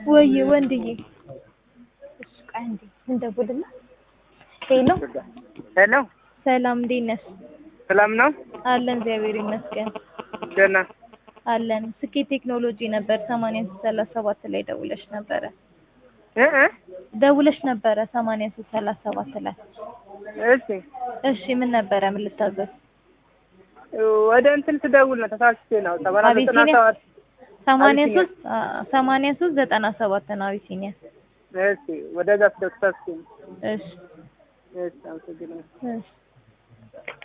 ወይ ወንድዬ እሱ ቆይ አንዴ እንደውልና ሄሎ ሄሎ ሰላም እንዴት ነሽ ሰላም ነው? አለን እግዚአብሔር ይመስገን ደህና አለን ስኬት ቴክኖሎጂ ነበር ሰማንያ ሶስት ሰላሳ ሰባት ላይ ደውለሽ ነበረ እ እ ደውለሽ ነበረ ሰማንያ ሶስት ሰላሳ ሰባት ላይ እሺ እሺ ምን ነበረ ምን ልታዘዝ ወደ እንትን ስደውል ነው ተሳስቼ ነው ሰማንያ ዘጠና አቢሲኒያ? ሰባት ሰማንያ አቢሲኒያ። ሶስት ሰማንያ ሶስት ዘጠና ሰባት ነው አቢሲኒያ እሺ ወደዛ ስደውል ተሳስቼ ነው እሺ እሺ አመሰግናለሁ እሺ